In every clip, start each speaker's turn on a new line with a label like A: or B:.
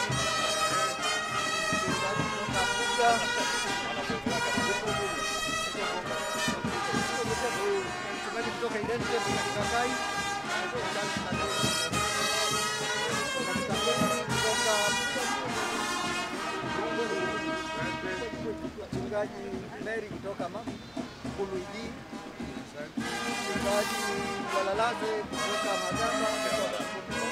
A: Mchungaji kutoka Identity kutoka Kai. Mchungaji Mary kutoka Kuluidi. Mchungaji Walalaze kutoka Magamba.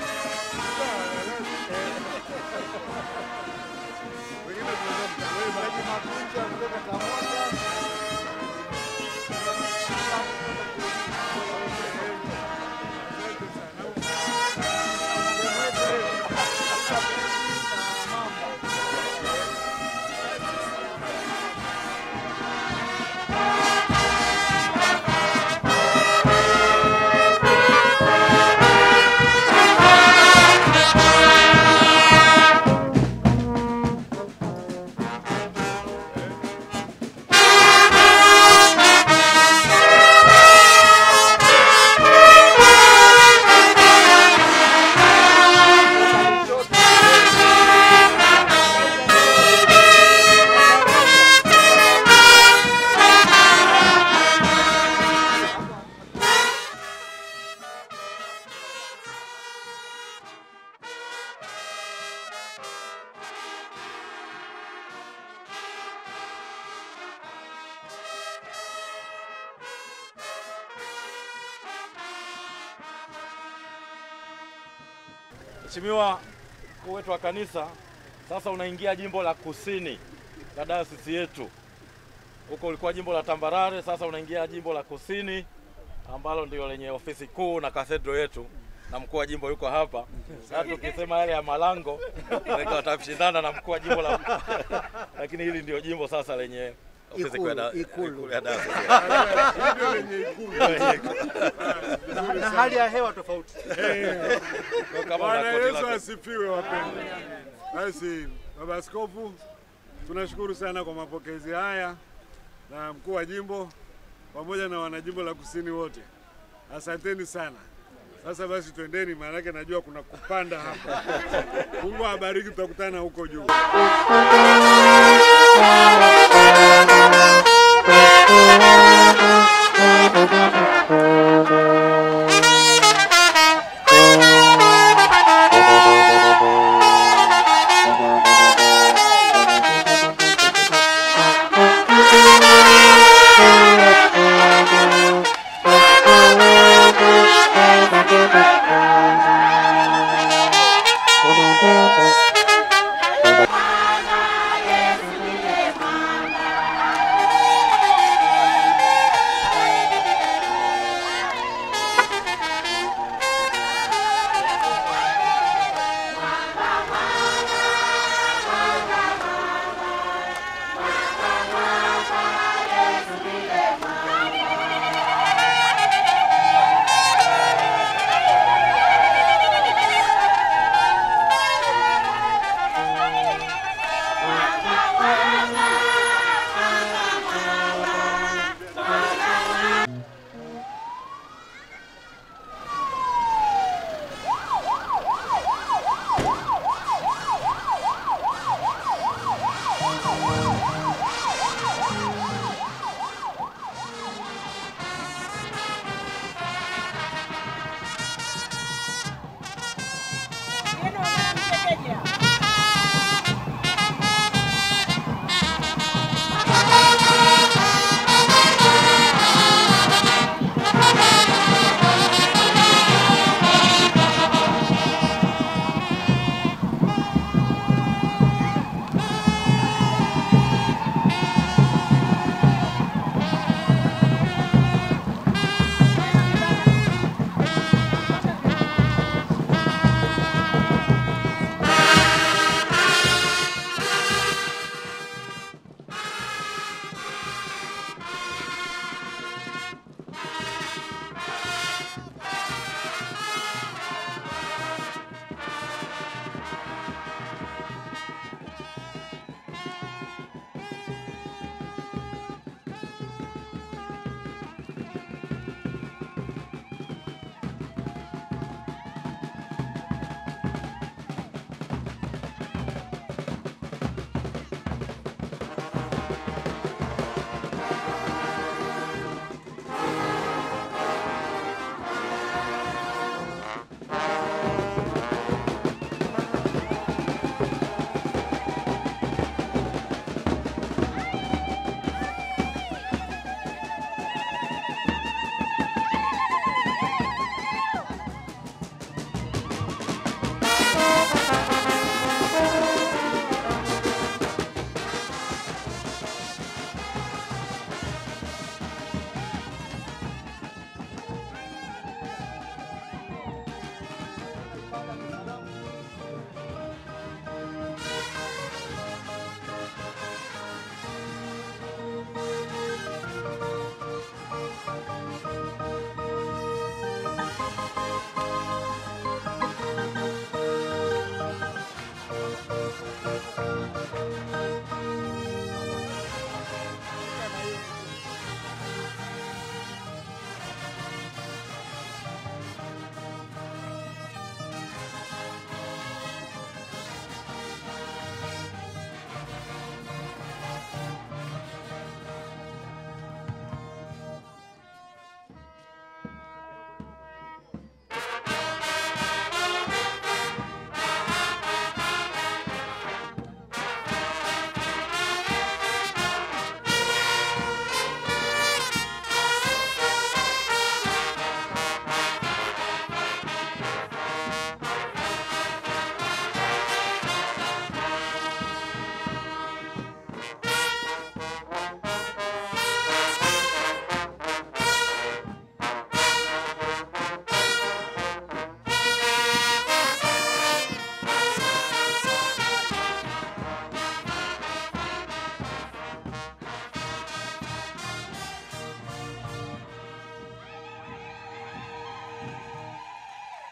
A: Mchungaji Makunja kutoka Kamwanga.
B: Mheshimiwa mkuu wetu wa kanisa, sasa unaingia jimbo la kusini la dayosisi yetu. Huko ulikuwa jimbo la tambarare, sasa unaingia jimbo la kusini ambalo ndio lenye ofisi kuu na kathedro yetu, na mkuu wa jimbo yuko hapa. Sasa tukisema yale ya Malango wengi watashindana na mkuu wa jimbo la lakini hili ndio jimbo sasa lenye ofisi kuu ya da-
A: Ikulu, ikulu.
B: ikulu ya dayosisi.
C: Ndio lenye ikulu.
A: Na, na hali ya hewa tofauti.
B: Kwa kama
C: Bwana
B: una koti
C: Yesu
B: lako.
C: asifiwe wapendwa. Basi baba askofu, tunashukuru sana kwa mapokezi haya na mkuu wa jimbo pamoja na wanajimbo la kusini wote, asanteni sana. Sasa basi twendeni, maanake najua kuna kupanda hapa. Mungu awabariki, tutakutana huko juu.
D: Yesu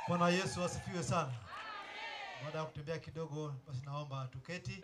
A: Bwana Yesu asifiwe sana. Baada ya kutembea kidogo, basi naomba tuketi.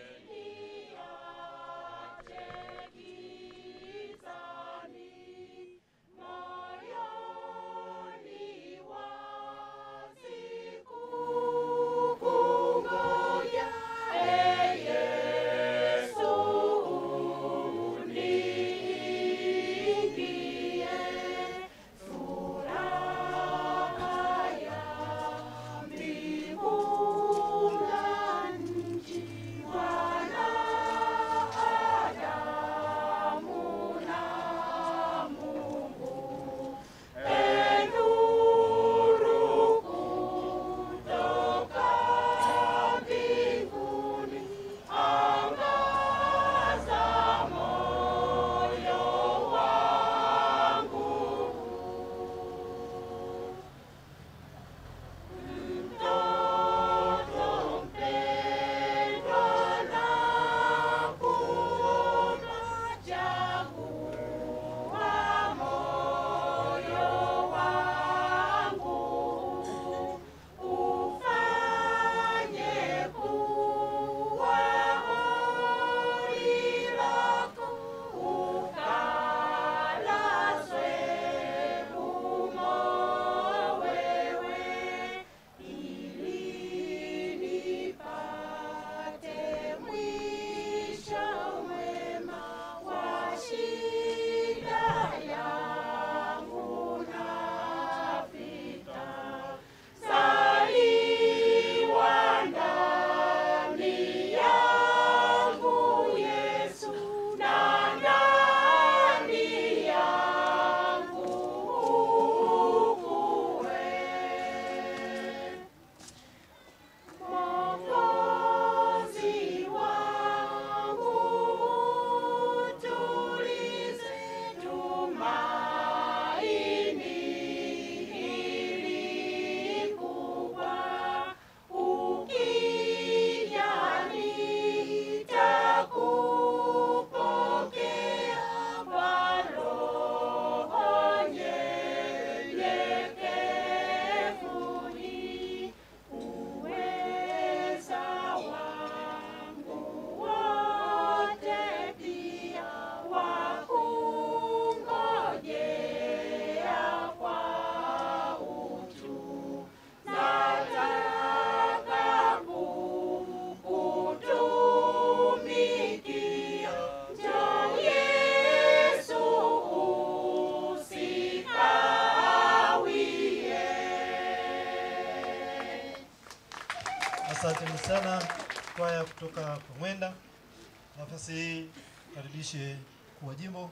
A: Asanteni sana kwaya kutoka Pamwenda. Nafasi hii karibishe mkuu wa jimbo.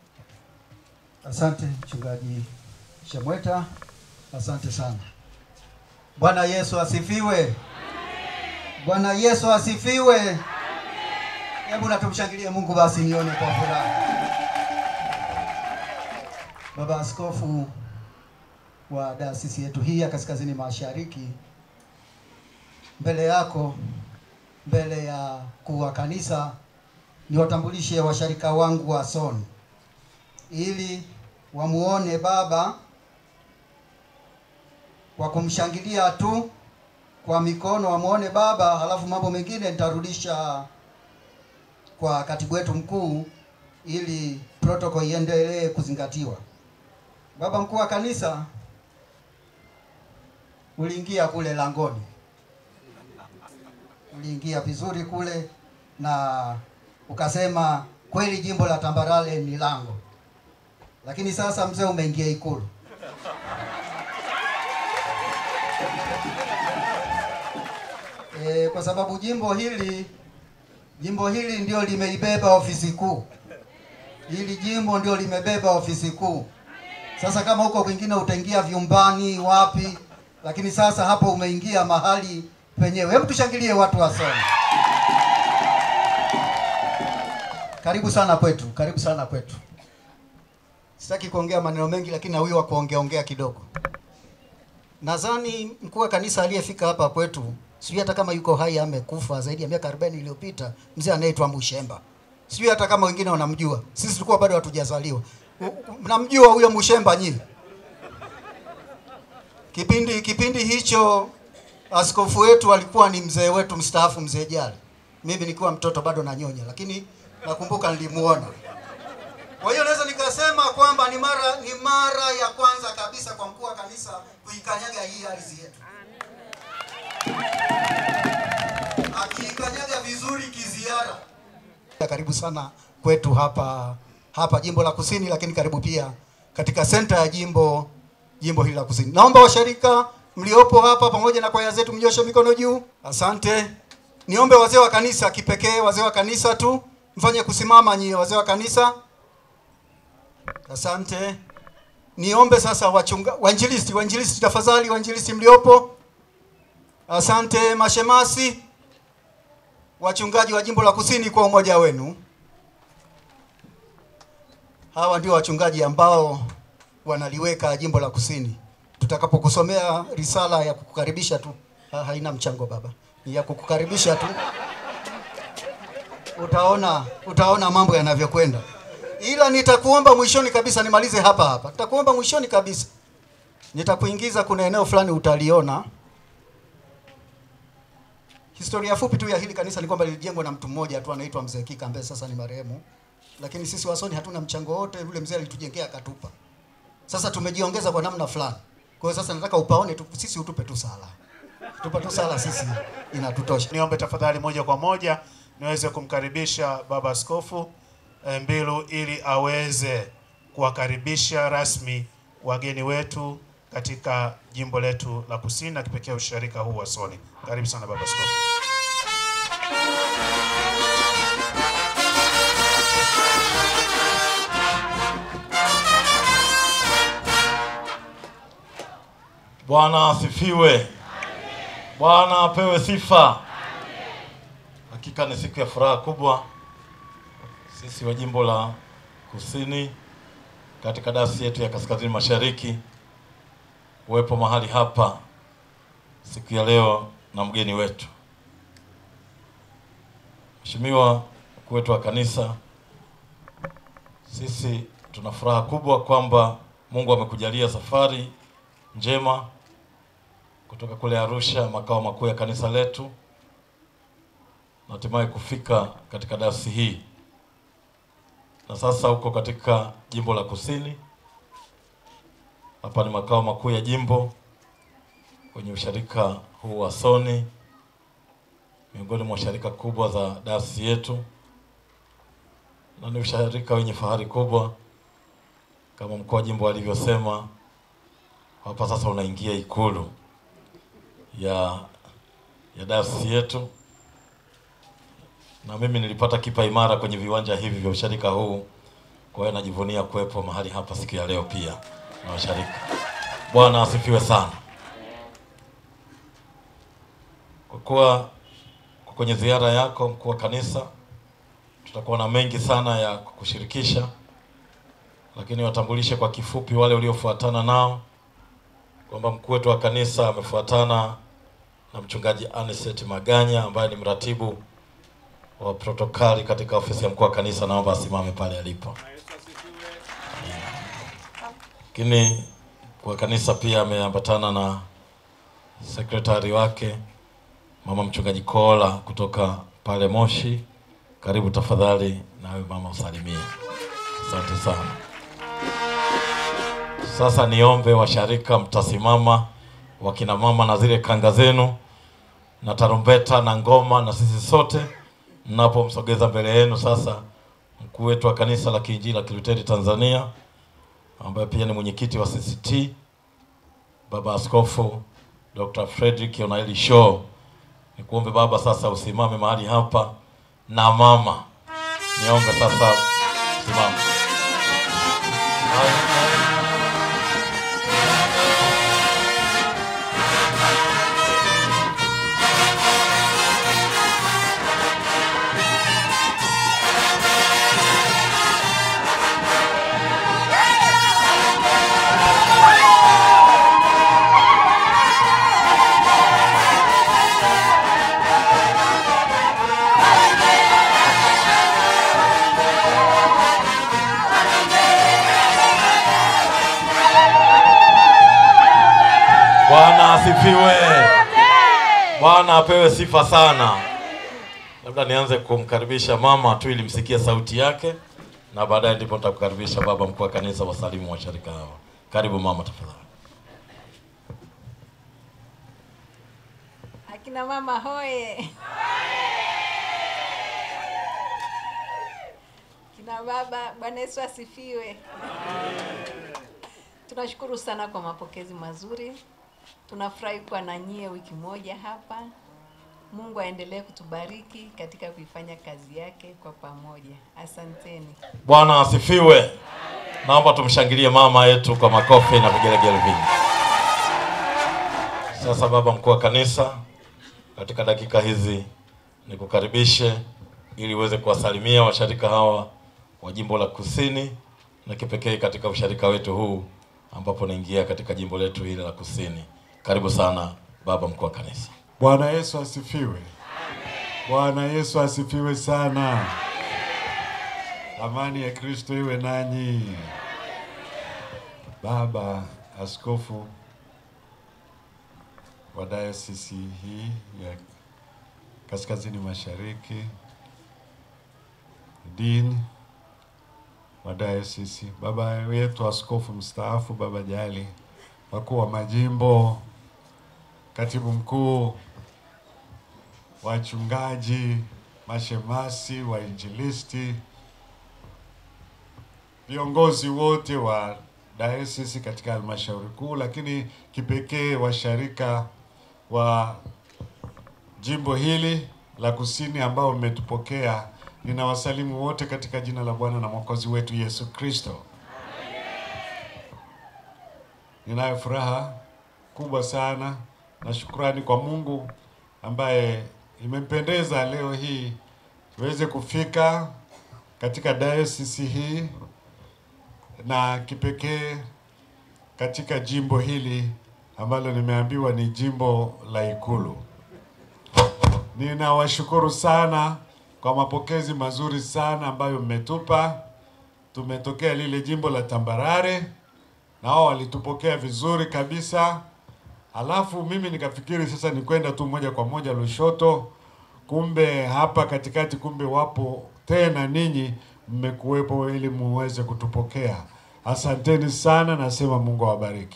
D: Asante mchungaji Shemweta, asante sana. Bwana Yesu asifiwe. Bwana Yesu asifiwe. Hebu na tumshangilie Mungu basi nione kwa furaha. Baba Askofu wa dayosisi yetu hii ya Kaskazini Mashariki, mbele yako, mbele ya kuu wa kanisa, niwatambulishe washarika wangu wa SON ili wamuone baba kwa kumshangilia tu kwa mikono, wamuone baba, halafu mambo mengine nitarudisha kwa katibu wetu mkuu ili protocol iendelee kuzingatiwa. Baba mkuu wa kanisa, uliingia kule langoni, uliingia vizuri kule na ukasema kweli jimbo la Tambarare ni lango, lakini sasa mzee umeingia Ikulu. E, kwa sababu jimbo hili jimbo hili ndio limeibeba ofisi kuu. Hili jimbo ndio limebeba ofisi kuu. Sasa kama huko kwingine utaingia vyumbani wapi, lakini sasa hapo umeingia mahali penyewe. Hebu tushangilie watu wa Soni. Karibu sana kwetu, karibu sana kwetu. Sitaki kuongea maneno mengi, lakini huyu wa kuongea ongea kidogo. Nadhani mkuu wa kanisa aliyefika hapa kwetu, sijui hata kama yuko hai amekufa zaidi ya miaka 40 iliyopita, mzee anaitwa Mushemba. Sijui hata kama wengine wanamjua. Sisi tulikuwa bado hatujazaliwa. Mnamjua huyo Mushemba nyinyi? Kipindi kipindi hicho askofu wetu alikuwa ni mzee wetu mstaafu, mzee Jali. Mimi nikiwa mtoto bado nanyonya, lakini nakumbuka nilimuona. Kwa hiyo naweza nikasema kwamba ni mara ni mara ya kwanza kabisa kwa mkuu wa kanisa kuikanyaga hii ardhi yetu, akiikanyaga vizuri kiziara. Karibu sana kwetu hapa hapa jimbo la Kusini, lakini karibu pia katika senta ya jimbo jimbo hili la Kusini. Naomba washirika mliopo hapa pamoja na kwaya zetu mnyoshe mikono juu. Asante. Niombe wazee wa kanisa kipekee, wazee wa kanisa tu mfanye kusimama nyie wazee wa kanisa. Asante. Niombe sasa wachunga wanjilisti, wanjilisti tafadhali, wanjilisti mliopo. Asante mashemasi, wachungaji wa jimbo la Kusini kwa umoja wenu. Hawa ndio wachungaji ambao wanaliweka jimbo la Kusini. Tutakapokusomea risala ya kukukaribisha tu, ha, haina mchango baba, ni ya kukukaribisha tu, utaona utaona mambo yanavyokwenda, ila nitakuomba mwishoni kabisa, nimalize hapa hapa, nitakuomba mwishoni kabisa, nitakuingiza kuna eneo fulani utaliona. Historia fupi tu ya hili kanisa ni kwamba lilijengwa na mtu mmoja tu anaitwa Mzee Kika ambaye sasa ni marehemu, lakini sisi Wasoni hatuna mchango wote, yule mzee alitujengea akatupa. Sasa tumejiongeza kwa namna fulani. Kwa hiyo sasa nataka upaone tu, sisi utupe tu sala, tupe tu sala, sisi inatutosha.
E: Niombe tafadhali moja kwa moja niweze kumkaribisha Baba Askofu eh, Mbilu ili aweze kuwakaribisha rasmi wageni wetu katika jimbo letu la Kusini na kipekee usharika huu wa Soni. Karibu sana Baba Askofu.
B: Bwana asifiwe. Bwana apewe sifa. Hakika ni siku ya furaha kubwa sisi wa jimbo la Kusini katika dasi yetu ya Kaskazini Mashariki kuwepo mahali hapa siku ya leo na mgeni wetu Mheshimiwa mkuu wetu wa kanisa. Sisi tuna furaha kubwa kwamba Mungu amekujalia safari njema kutoka kule Arusha, makao makuu ya kanisa letu, na hatimaye kufika katika dayosisi hii, na sasa uko katika jimbo la Kusini. Hapa ni makao makuu ya jimbo kwenye usharika huu wa Soni, miongoni mwa sharika kubwa za dayosisi yetu, na ni usharika wenye fahari kubwa kama mkuu wa jimbo alivyosema hapa sasa unaingia ikulu ya ya dayosisi yetu, na mimi nilipata kipa imara kwenye viwanja hivi vya usharika huu. Kwa hiyo najivunia kuwepo mahali hapa siku ya leo pia na washarika. Bwana asifiwe sana. Kwa kuwa kwa kwenye ziara yako mkuu wa kanisa, tutakuwa na mengi sana ya kukushirikisha, lakini watambulishe kwa kifupi wale uliofuatana nao kwamba mkuu wetu wa kanisa amefuatana na mchungaji Anicet Maganya ambaye ni mratibu wa protokali katika ofisi ya mkuu wa kanisa. Naomba asimame pale alipo. Lakini mkuu wa kanisa pia ameambatana na sekretari wake mama mchungaji Kola kutoka pale Moshi. Karibu tafadhali, nawe mama usalimie. Asante sana. Sasa niombe washarika, mtasimama wakina mama na zile kanga zenu na tarumbeta na ngoma, na sisi sote mnapomsogeza mbele yenu sasa mkuu wetu wa kanisa la Kiinjili la Kiluteri Tanzania ambaye pia ni mwenyekiti wa CCT Baba Askofu Dr. Frederick Onaeli Shaw. Nikuombe baba sasa usimame mahali hapa na mama, niombe sasa simama. Bwana asifiwe. Bwana apewe sifa sana. Labda nianze kumkaribisha mama tu ili msikie sauti yake, na baadaye ndipo nitakukaribisha baba mkuu wa kanisa, wasalimu washirika hawa. Karibu mama, tafadhali.
F: Akina mama hoye! Kina baba, Bwana Yesu asifiwe. Tunashukuru sana kwa mapokezi mazuri. Tunafurahi kuwa na nyie wiki moja hapa. Mungu aendelee kutubariki katika kuifanya kazi yake kwa pamoja. Asanteni.
B: Bwana asifiwe. Naomba tumshangilie mama yetu kwa makofi na vigelegele vingi. Sasa baba mkuu wa kanisa, katika dakika hizi nikukaribishe ili uweze kuwasalimia washarika hawa wa jimbo la Kusini na kipekee katika usharika wetu huu ambapo naingia katika jimbo letu hili la Kusini. Karibu sana baba mkuu wa kanisa.
C: Bwana Yesu asifiwe. Bwana Yesu asifiwe sana. Amani ya Kristo iwe nanyi. Baba Askofu wa dayosisi hii ya Kaskazini Mashariki, Dean wa dayosisi, baba wetu askofu mstaafu, baba Jali, wakuu wa majimbo, katibu mkuu, wachungaji, mashemasi, wainjilisti, viongozi wote wa dayosisi katika halmashauri kuu, lakini kipekee washarika wa jimbo hili la Kusini ambao mmetupokea, ninawasalimu wote katika jina la Bwana na Mwokozi wetu Yesu Kristo. Ninayo furaha kubwa sana na shukrani kwa Mungu ambaye imempendeza leo hii tuweze kufika katika dayosisi hii na kipekee katika jimbo hili ambalo nimeambiwa ni jimbo la Ikulu. Ninawashukuru sana kwa mapokezi mazuri sana ambayo mmetupa. Tumetokea lile jimbo la Tambarare na wao walitupokea vizuri kabisa. Alafu mimi nikafikiri sasa ni kwenda tu moja kwa moja Lushoto, kumbe hapa katikati, kumbe wapo tena ninyi mmekuwepo ili muweze kutupokea. Asanteni sana, nasema Mungu awabariki.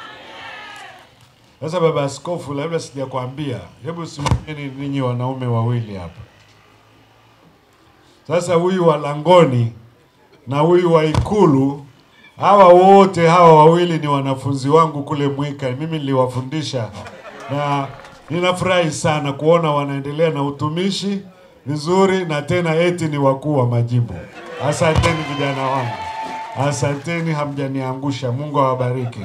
C: Sasa baba askofu, labda sijakwambia, hebu simameni ninyi wanaume wawili hapa. Sasa huyu wa langoni na huyu wa ikulu, hawa wote hawa wawili ni wanafunzi wangu kule Mwika, mimi niliwafundisha, na ninafurahi sana kuona wanaendelea na utumishi vizuri, na tena eti ni wakuu wa majimbo. Asanteni vijana wangu, asanteni, hamjaniangusha. Mungu awabariki.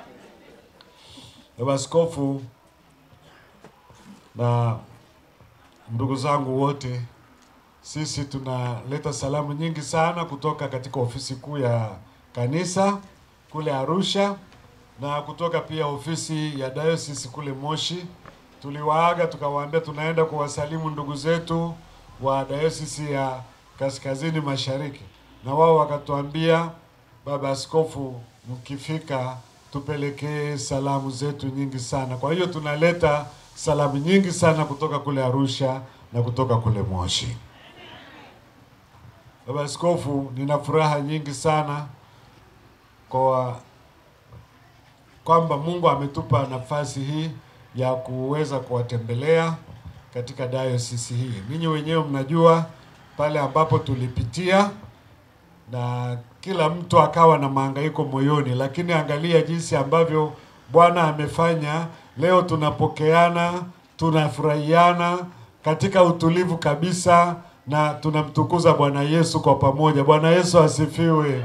C: Baba Askofu na ndugu zangu wote, sisi tunaleta salamu nyingi sana kutoka katika ofisi kuu ya kanisa kule Arusha na kutoka pia ofisi ya diocese kule Moshi. Tuliwaaga tukawaambia tunaenda kuwasalimu ndugu zetu wa diocese ya Kaskazini Mashariki, na wao wakatuambia, baba askofu, mkifika tupelekee salamu zetu nyingi sana. Kwa hiyo tunaleta salamu nyingi sana kutoka kule Arusha na kutoka kule Moshi. Baba Askofu, nina furaha nyingi sana kwa kwamba Mungu ametupa nafasi hii ya kuweza kuwatembelea katika dayosisi hii. Ninyi wenyewe mnajua pale ambapo tulipitia na kila mtu akawa na mahangaiko moyoni, lakini angalia jinsi ambavyo Bwana amefanya. Leo tunapokeana, tunafurahiana katika utulivu kabisa, na tunamtukuza Bwana Yesu kwa pamoja. Bwana Yesu asifiwe.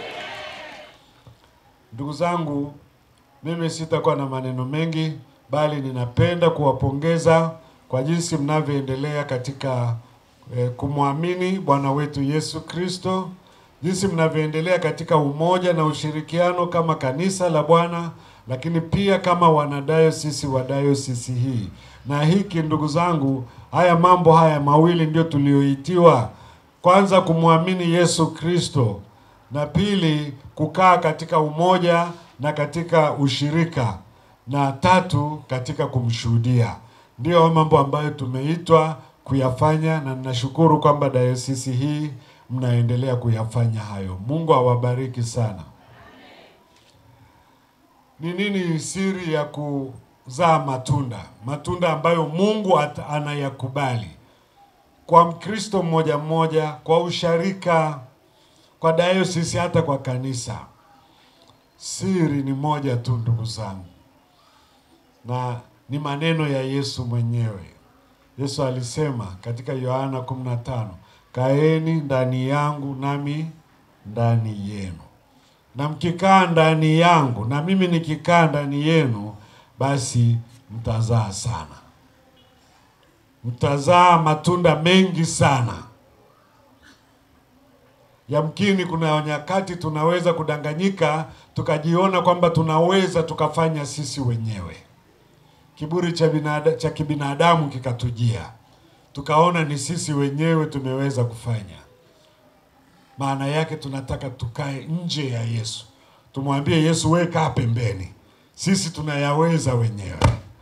C: Ndugu zangu, mimi sitakuwa na maneno mengi, bali ninapenda kuwapongeza kwa jinsi mnavyoendelea katika eh, kumwamini Bwana wetu Yesu Kristo, jinsi mnavyoendelea katika umoja na ushirikiano kama kanisa la Bwana, lakini pia kama wanadayosisi wa dayosisi hii. Na hiki ndugu zangu, haya mambo haya mawili ndio tulioitiwa: kwanza kumwamini Yesu Kristo, na pili kukaa katika umoja na katika ushirika, na tatu katika kumshuhudia. Ndiyo mambo ambayo tumeitwa kuyafanya, na ninashukuru kwamba dayosisi hii mnaendelea kuyafanya hayo. Mungu awabariki sana. Ni nini siri ya kuzaa matunda? Matunda ambayo Mungu ata- anayakubali kwa Mkristo mmoja mmoja, kwa usharika, kwa dayosisi, hata kwa kanisa. Siri ni moja tu, ndugu zangu, na ni maneno ya Yesu mwenyewe. Yesu alisema katika Yohana 15, kaeni ndani yangu nami ndani yenu, na mkikaa ndani yangu na mimi nikikaa ndani yenu, basi mtazaa sana, mtazaa matunda mengi sana. Yamkini kuna nyakati tunaweza kudanganyika tukajiona kwamba tunaweza tukafanya sisi wenyewe kiburi cha binada, cha kibinadamu kikatujia, tukaona ni sisi wenyewe tumeweza kufanya. Maana yake tunataka tukae nje ya Yesu, tumwambie Yesu, wewe kaa pembeni, sisi tunayaweza wenyewe.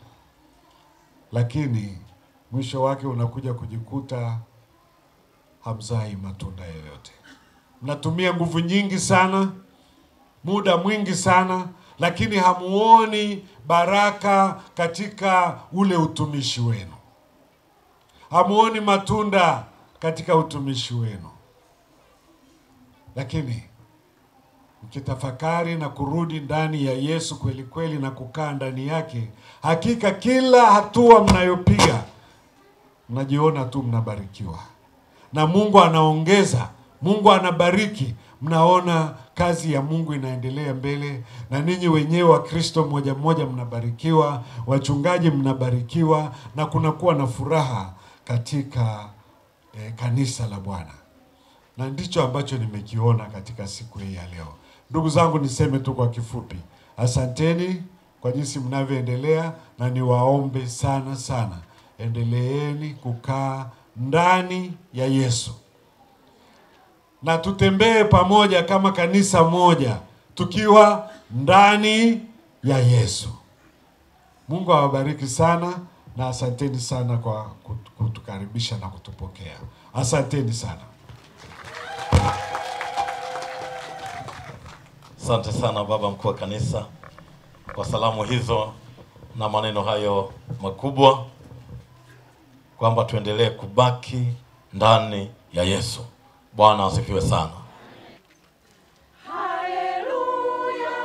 C: Lakini mwisho wake unakuja kujikuta hamzai matunda yoyote. Mnatumia nguvu nyingi sana, muda mwingi sana, lakini hamuoni baraka katika ule utumishi wenu, hamuoni matunda katika utumishi wenu. Lakini mkitafakari na kurudi ndani ya Yesu kweli kweli na kukaa ndani yake, hakika kila hatua mnayopiga mnajiona tu mnabarikiwa, na Mungu anaongeza, Mungu anabariki, mnaona kazi ya Mungu inaendelea mbele, na ninyi wenyewe wa Kristo mmoja mmoja mnabarikiwa, wachungaji mnabarikiwa, na kunakuwa na furaha katika eh, kanisa la Bwana, na ndicho ambacho nimekiona katika siku hii ya leo. Ndugu zangu, niseme tu kwa kifupi, asanteni kwa jinsi mnavyoendelea, na niwaombe sana sana, endeleeni kukaa ndani ya Yesu na tutembee pamoja kama kanisa moja tukiwa ndani ya Yesu. Mungu awabariki sana na asanteni sana kwa kut- kutukaribisha na kutupokea. Asanteni sana.
B: Asante sana baba mkuu wa kanisa kwa salamu hizo na maneno hayo makubwa, kwamba tuendelee kubaki ndani ya Yesu. Bwana asifiwe sana.
G: Haleluya,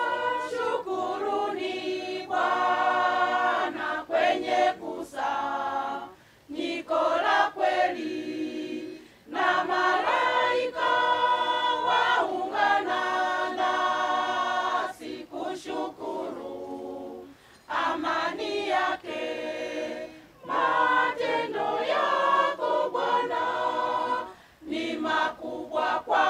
G: shukuruni Bwana kwenye kusanyiko la kweli, na malaika waungana nasi kushukuru amani yake, matendo yako Bwana ni makubwa kwa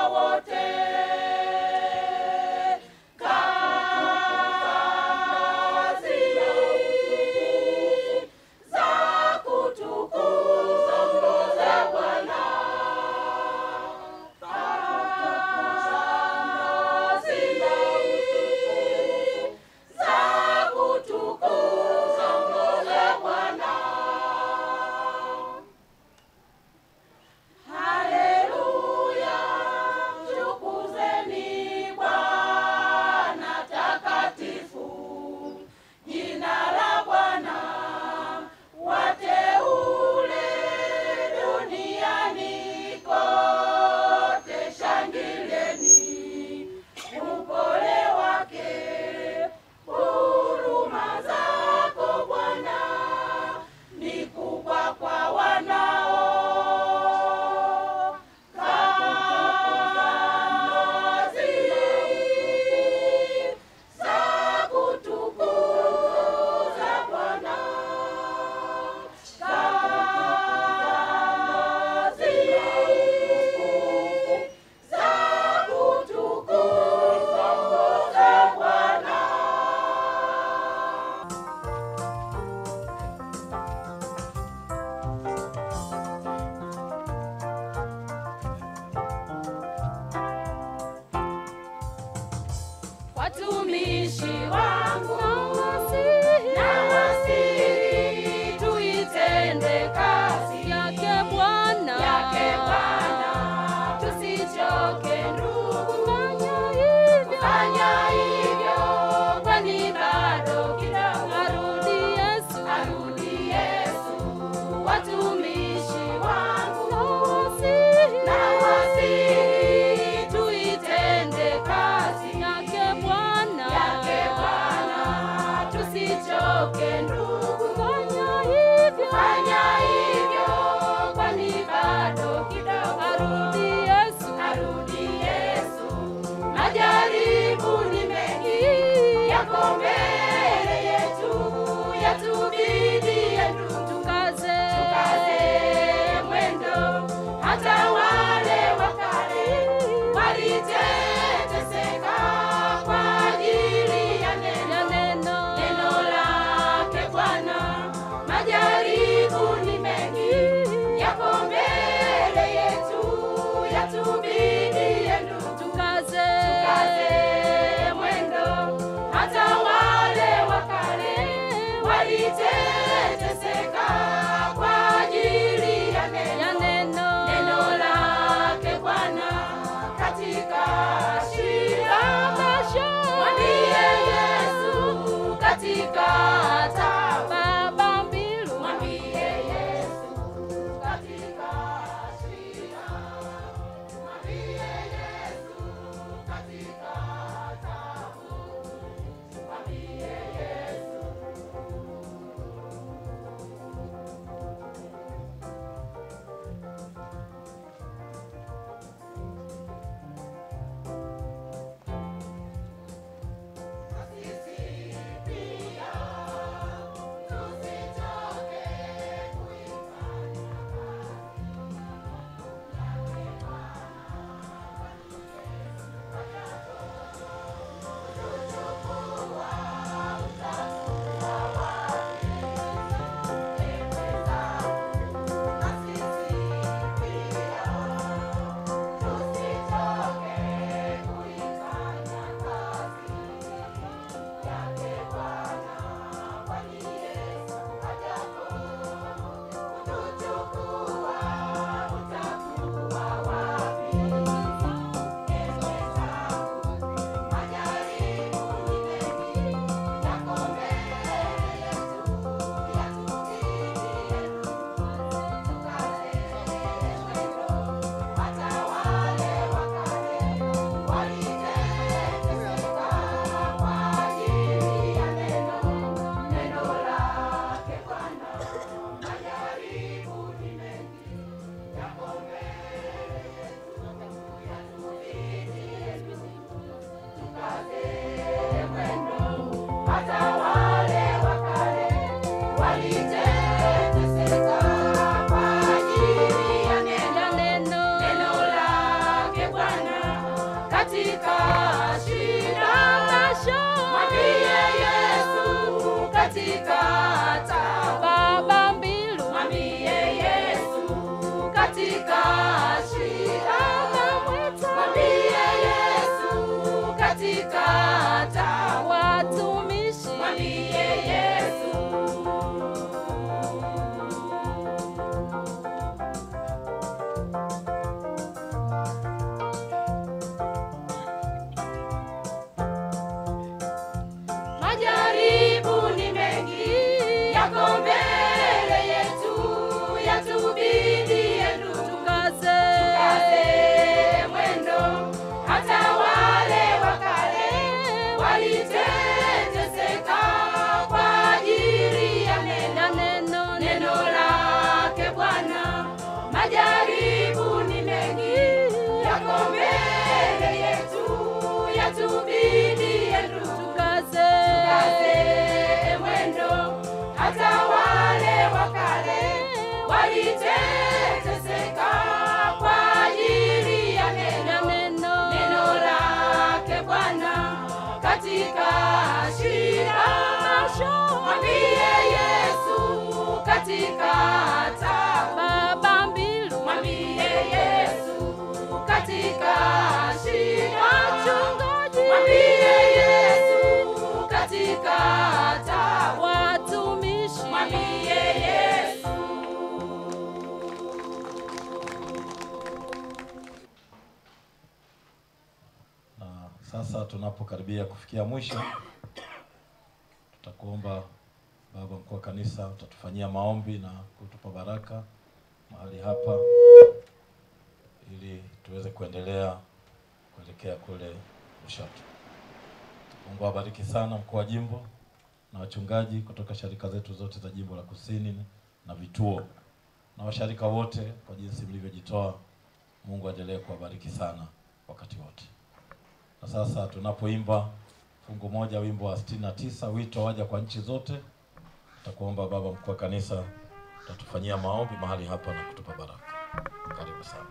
B: sasa tunapokaribia kufikia mwisho, tutakuomba baba mkuu wa kanisa utatufanyia maombi na kutupa baraka mahali hapa ili tuweze kuendelea kuelekea kule Lushoto. Mungu awabariki sana mkuu wa jimbo na wachungaji kutoka sharika zetu zote za jimbo la Kusini na vituo na washarika wote kwa jinsi mlivyojitoa. Mungu aendelee kuwabariki sana wakati wote. Na sasa tunapoimba fungu moja, wimbo wa sitini na tisa, wito waja kwa nchi zote, tutakuomba baba mkuu wa kanisa utatufanyia maombi mahali hapa na kutupa baraka. Karibu sana.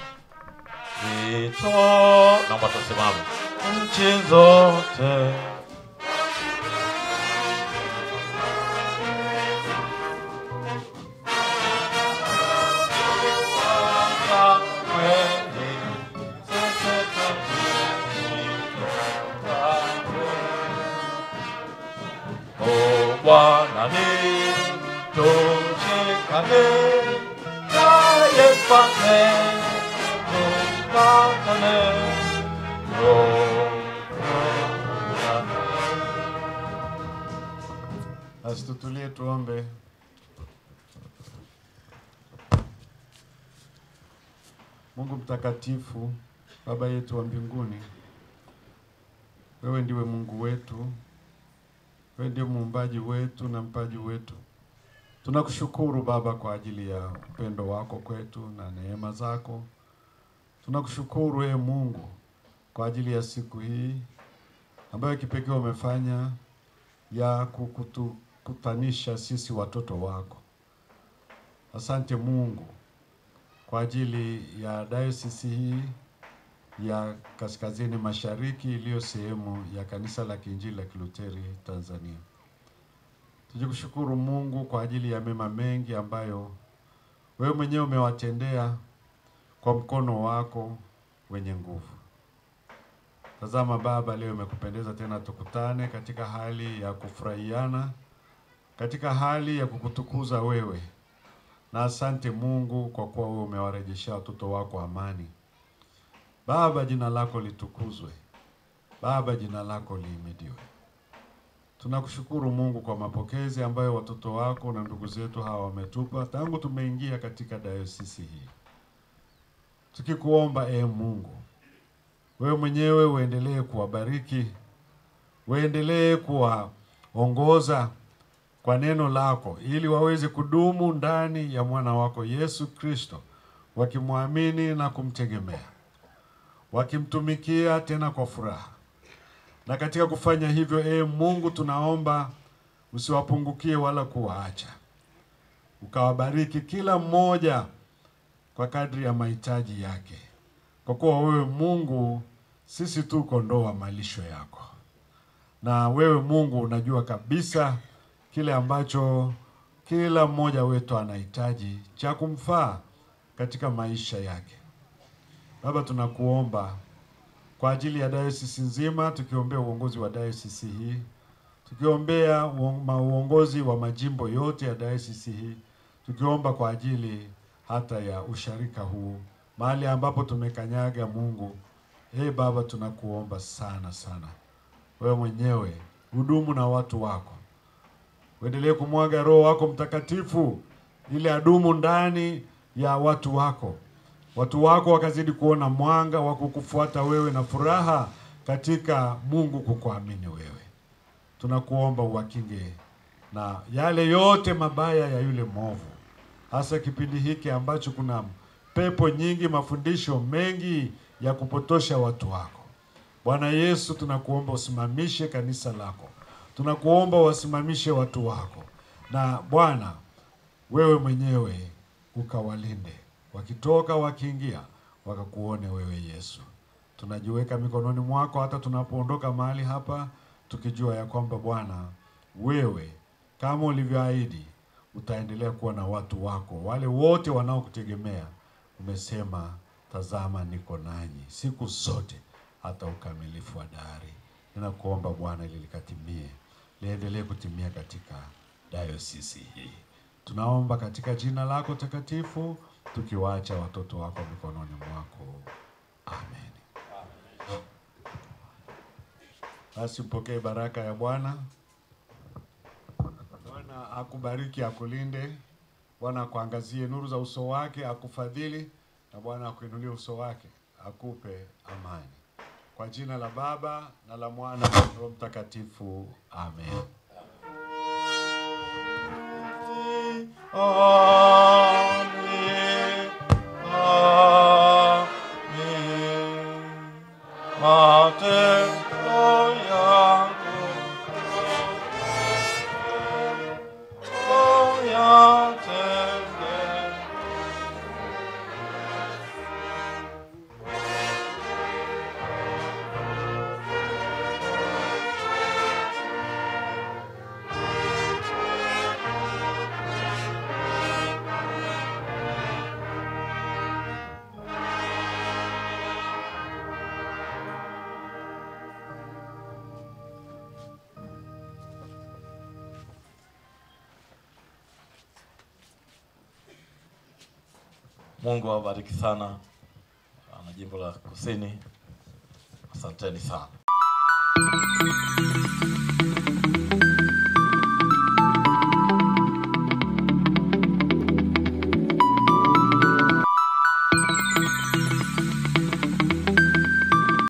B: Wito, naomba tusimame. Nchi zote Oh, Bwana ni tushikane naye mfalme tupatane. Oh, Bwana.
C: Basi tutulie tuombe. Mungu mtakatifu, Baba yetu wa mbinguni, wewe ndiwe Mungu wetu, wewe ndiye muumbaji wetu na mpaji wetu. Tunakushukuru Baba kwa ajili ya upendo wako kwetu na neema zako. Tunakushukuru ee Mungu kwa ajili ya siku hii ambayo kipekee umefanya ya kukutukutanisha sisi watoto wako. Asante Mungu kwa ajili ya dayosisi hii ya Kaskazini Mashariki iliyo sehemu ya Kanisa la Kiinjili la Kiluteri Tanzania. Tujikushukuru Mungu kwa ajili ya mema mengi ambayo wewe mwenyewe umewatendea kwa mkono wako wenye nguvu. Tazama Baba, leo imekupendeza tena tukutane katika hali ya kufurahiana, katika hali ya kukutukuza wewe. Na asante Mungu kwa kuwa wewe umewarejeshea watoto wako amani. Baba, jina lako litukuzwe. Baba, jina lako lihimidiwe. Tunakushukuru Mungu kwa mapokezi ambayo watoto wako na ndugu zetu hawa wametupa tangu tumeingia katika dayosisi hii, tukikuomba e Mungu, wewe mwenyewe uendelee kuwabariki, uendelee kuwaongoza kwa neno lako, ili waweze kudumu ndani ya mwana wako Yesu Kristo, wakimwamini na kumtegemea, wakimtumikia tena kwa furaha. Na katika kufanya hivyo, ee Mungu, tunaomba usiwapungukie wala kuwaacha, ukawabariki kila mmoja kwa kadri ya mahitaji yake, kwa kuwa wewe Mungu, sisi tu kondoo wa malisho yako, na wewe Mungu unajua kabisa kile ambacho kila mmoja wetu anahitaji cha kumfaa katika maisha yake. Baba, tunakuomba kwa ajili ya dayosisi nzima, tukiombea uongozi wa dayosisi hii, tukiombea uon- ma- uongozi wa majimbo yote ya dayosisi hii, tukiomba kwa ajili hata ya usharika huu, mahali ambapo tumekanyaga. Mungu, ee Baba, tunakuomba sana sana, wewe mwenyewe hudumu na watu wako, uendelee kumwaga Roho wako Mtakatifu ili adumu ndani ya watu wako watu wako wakazidi kuona mwanga wa kukufuata wewe na furaha katika Mungu kukuamini wewe. Tunakuomba uwakinge na yale yote mabaya ya yule mwovu, hasa kipindi hiki ambacho kuna pepo nyingi, mafundisho mengi ya kupotosha watu wako. Bwana Yesu, tunakuomba usimamishe kanisa lako, tunakuomba wasimamishe watu wako, na Bwana wewe mwenyewe ukawalinde wakitoka wakiingia, wakakuone wewe Yesu. Tunajiweka mikononi mwako hata tunapoondoka mahali hapa, tukijua ya kwamba Bwana wewe kama ulivyoahidi utaendelea kuwa na watu wako wale wote wanaokutegemea. Umesema, tazama niko nanyi siku zote hata ukamilifu wa dahari. Ninakuomba Bwana ili likatimie, liendelee kutimia katika dayosisi hii. Tunaomba katika jina lako takatifu, tukiwaacha watoto wako mikononi mwako. Amen. basi mpokee baraka ya Bwana. Bwana akubariki, akulinde. Bwana akuangazie nuru za uso wake, akufadhili, na Bwana akuinulie uso wake, akupe amani. Kwa jina la Baba na la Mwana na Roho Mtakatifu, amen.
B: Amen. Amen. Matendo yangu uyatende. Mungu awabariki sana na jimbo la Kusini. Asanteni sana.